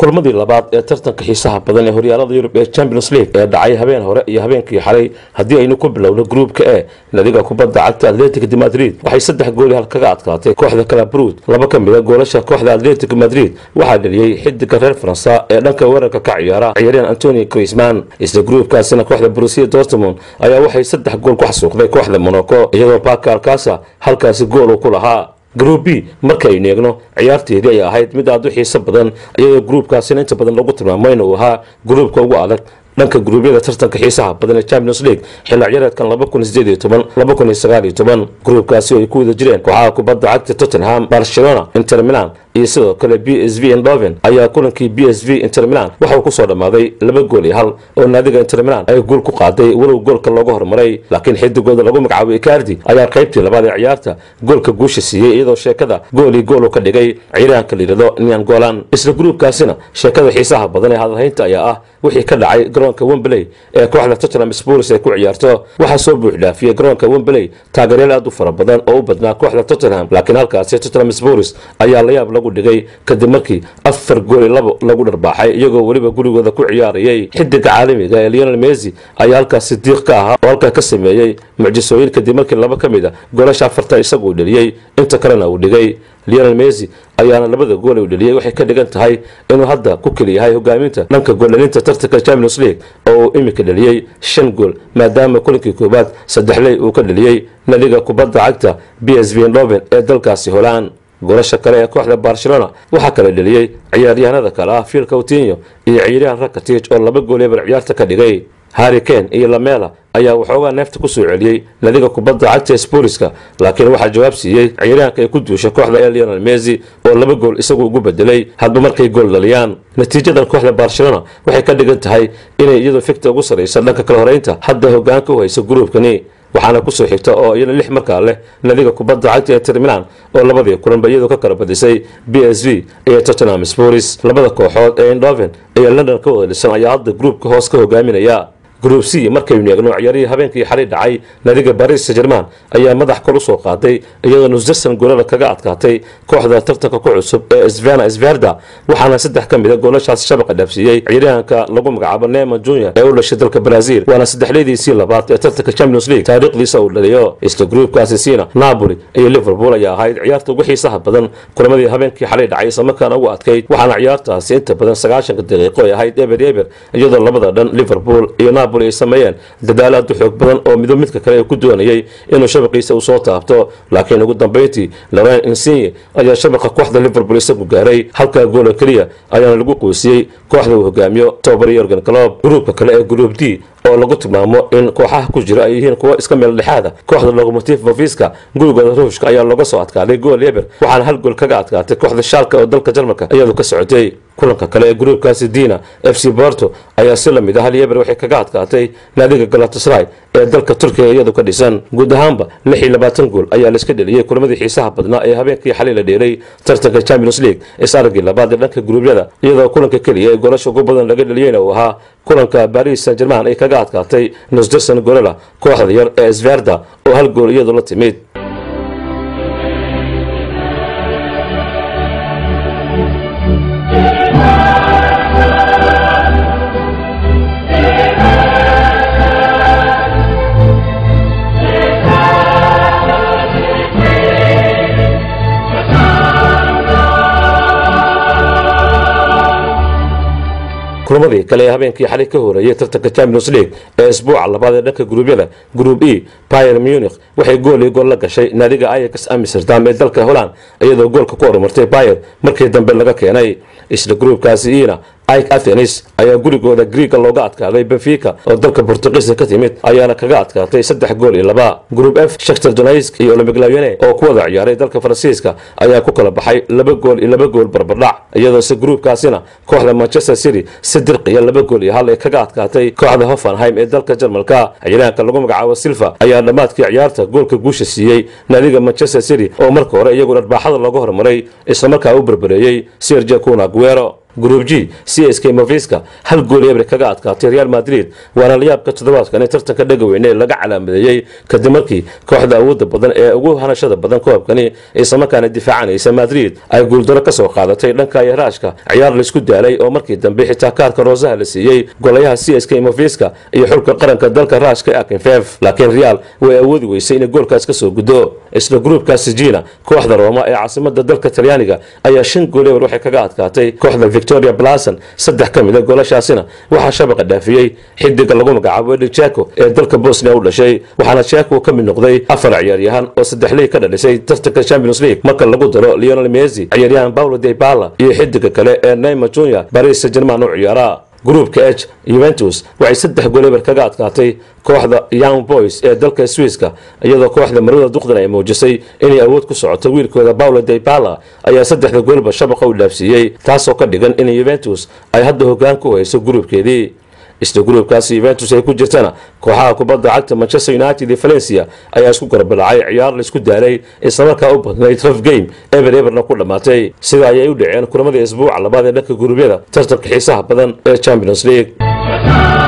kulmadii labaad ee tartanka xiisaha badan ee horyaalada yurub ee champions league ee dhacay habeen hore iyo habeenkii xalay haddii aynu ku bilowno gruupka e nadiga kubadda cagta atletic de madrid waxay saddex gooli hal kaga adkaatay kooxda kalabrud laba ka mid a goolasha kooxda atletic madrid waxaa dheliyey xidiga reer faransa ee dhanka weerarka ka ciyaara ciyaaryahan antoni crisman isla gruupkaasina kooxda brusia dortmund ayaa waxay saddex gool ku xasuuqday kooxda monaco iyadoo baka alkasa halkaasi gool uu ku lahaa group b markaaynu eegno ciyaarteedii ay ahayd mid aad u xiiso badan iyadoo gruupkaasina inta badan lagu tilmaamo inuu ahaa gruupka ugu adag dhanka gruubyada tartanka xiisaha badan ee champions league xilli ciyaareedkan gruupkaasi oo ay ku wada jireen kooxaha kubadda cagta tottenham barcelona inter milan iyo sidoo kale b s v endoven ayaa kulankii b s v inter milan waxauu kusoo dhammaaday laba gool iyo hal oo naadiga inter milan ay guul ku qaaday walow goolka looga hormaray laakiin xidigooda lagu magacaabo icardi ayaa qaybtii labaad ee ciyaarta goolka guusha siiyey iyadoo sheekada gool iyo gool uu ka dhigay ciiraanka layidhahdo nian golan isla gruupkaasina sheekada xiisaha badan ee hadalhaynta ayaa ah wixii ka dhacay garoonka wembley ee kooxda tottenham spurs ay ku ciyaarto waxaa soo buuxdhaafiyey garoonka wembley taageeryaal aad u fara badan oo u badnaa kooxda tottenham laakiin halkaasi tottenham spurs ayaa layaab lagu dhigay kadib markii afar gool iyo labo lagu dharbaaxay iyagoo weliba gurigooda ku ciyaarayay xidiga caalamiga ee lionel messi ayaa halkaasi diiq ka ahaa oo halkaa ka sameeyey mucjisooyin kadib markii laba ka mid a goolasha afarta isaguu dheliyey inta kalena uu dhigay lionel messi ayaana labada gool uu dheliyey waxay ka dhigan tahay inuu hadda ku keliyahay hogaaminta dhanka gooldhalinta tartanka champions league oo uu iminka dheliyey shan gool maadaama kulankii koowaad saddexley uu ka dheliyey nadiga kubadda cagta b s v endoven ee dalkaasi holaan goolasha kale ee kooxda barcelona waxaa kala dheliyey ciyaaryahanada kale ah phil coutinho iyo ciyaaryahan rakatij oo laba gool eber ciyaarta ka dhigay harry kane iyo lamela ayaa waxoogaa neefta ku soo celiyey nadiga kubadda cagta sporiska laakiin waxaa jawaab siiyey ciyaaryahanka ay ku duushay kooxda ee lionel messi oo laba gool isagu ugu bedelay hadba markay gool dhaliyaan natiijadan kooxda barcelona waxay ka dhigan tahay inay iyadoo fikta ugu sarraysa dhanka kala horeynta hadda hogaanka u hayso gruubkani waxaana kusoo xigta oo iyana lix markaa leh nadiga kubadda cagta ee termilan oo labadii kulanba iyadoo ka kala badisay b s v iyo tottenham spors labada kooxood ee indoven iyo london ka wada dhisan ayaa hadda gruupka hoos ka hogaaminaya group c markaynu eegno ciyaarihii habeenkii xalay dhacay nadiga baris german ayaa madax kor usoo qaaday iyadoo nusderson goolada kaga adkaatay kooxda tartanka ku cusub ee svana sverda waxaana saddex ka mid a goolashaasi shabaqa dhaafsiiyey ciyaaryahanka lagu magacaabo neman junior ee u dhashay dalka brazil waana saddexleydiisii labaad ee tartanka champions league taariikhdiisa uu dhaliyo isla gruupkaasi siina napoli iyo liverpool ayaa ahayd ciyaarta ugu xiisaha badan kulamadii habeenkii xalay dhacay islamarkaana ugu adkayd waxaana ciyaartaasi inta badan sagaashanka daqiiqo ay ahayd eber eber iyadoo labada dhan liverpool iyo ay sameeyeen dadaalo aad u xoog badan oo midba midka kale uu ku doonayay inuu shabaqiisa uu soo taabto laakiin ugu dambayntii loren insigne ayaa shabaqa kooxda liverpool isagu gaaray halkaa goola keliya ayaana lagu qoysiyey kooxda uu hogaamiyo tobabari yorgan clob gruupka kale ee group d oo lagu tilmaamo in kooxaha ku jira ay yihiin kuwo iska meel dhexaada kooxda locomotive bofiska gurigooda ruushka ayaa looga soo adkaaday gool eber waxaana hal gool kaga adkaatay kooxda shaalka oo dalka jarmalka iyadu ka socotay kulanka kale ee gruupkaasi dina f c borto ayaa si lamid ah hal eber waxay kaga adkaatay naadiga galatasray ee dalka turkiga iyadu ka dhisan guud ahaanba lix iyo labaatan gool ayaa laiska dheliyey kulamadii xiisaha badnaa ee habeenkii xalay la dheelay tartanka champions league is aragii labaad ee dhanka gruubyada iyadoo kulanka keliya ee goolasha ugu badan laga dheliyeyna uu ahaa kulanka baris san german ay kaga adkaatay nusderson golala kooxda yar ee sverda oo hal gool iyadu la timid kulamadii kale ee habeenkii xalay ka horeeyey tartanka champions league ee isbuuca labaad ee dhanka gruubyada group e pier munich waxay gool iyo gool la gashay naadiga ayax amsterdam ee dalka holland iyadoo goolka ku horumartay pier markii dambe laga keenay isla gruupkaasi iina ike athenis ayaa gurigooda griega looga adkaaday benfica oo dalka bortugiiska ka timid ayaana kaga adkaatay saddex gool iyo laba group f shaktar donaisk iyo olympic lyone oo ku wada ciyaaray dalka faransiiska ayaa ku kala baxay laba gool iyo laba gool barbardhac iyadoose gruupkaasina kooxda manchester city si dirqiya laba gool iyo hal ay kaga adkaatay kooxda hoffenheim ee dalka jarmalka ciyaaraanka lagu magacaabo silva ayaa dhammaadkii ciyaarta goolka guusha siiyey naadiga manchester city oo marka hore iyagu dharbaaxada looga hormaray islamarkaa u berbereeyey sergio cunaguero group g c s k moviska hal gool ebre kaga adkaatay real madrid waana layaabka toddobaadkan in tartanka dhagaweyne laga calaamadeeyey kadib markii kooxda awoodda badan ee ugu hanashada badan koobkani islamarkaana difaacanaysa madrid ay guuldaro kasoo qaadatay dhanka yaraashka ciyaar laisku daalay oo markii dambe xitaa kaarka roosaha la siiyey golayaha c s k moviska iyo xulka qaranka dalka raashka akinfev laakiin real way awoodi weysay inay goolkaas kasoo guddo isla gruubkaasi jina kooxda rooma ee caasimada dalka talyaaniga ayaa shan gool eber waxay kaga adkaatay kooxda victoria blason saddex ka mid a goolashaasina waxaa shabaqa dhaafiyey xidiga lagu magacaabo edi jako ee dalka bosnia u dhashay waxaana jako ka mid noqday afar ciyaaryahan oo saddex liig ka dhalisay tartanka champions league marka lagu daro leonel messi ciyaaryahan paulo de bala iyo xidiga kale ee neymar junior paris saint german u ciyaara gruupka h yuventus waxay saddex goleber kaga adkaatay kooxda young boys ee dalka swiiska iyadoo kooxda marwada duqdan ay muujisay inay awood ku socoto wiilkooda paulo de bala ayaa saddexda goolba shabaqa u dhaafsiiyey taasoo ka dhigan in yuventus ay hadda hoggaan ku hayso gruubkeedii isla gruubkaasi yuventus ay ku jirtana kooxaha kubadda cagta manchester united iyo valencia ayaa isku garbalacay ciyaar laisku daalay islamarkaa u badnayd raf game eber eberna ku dhammaatay sida ayay u dhaceen kulamadii isbuuca labaad ee dhanka guruubyada tartanka xiisaha badan ee champions league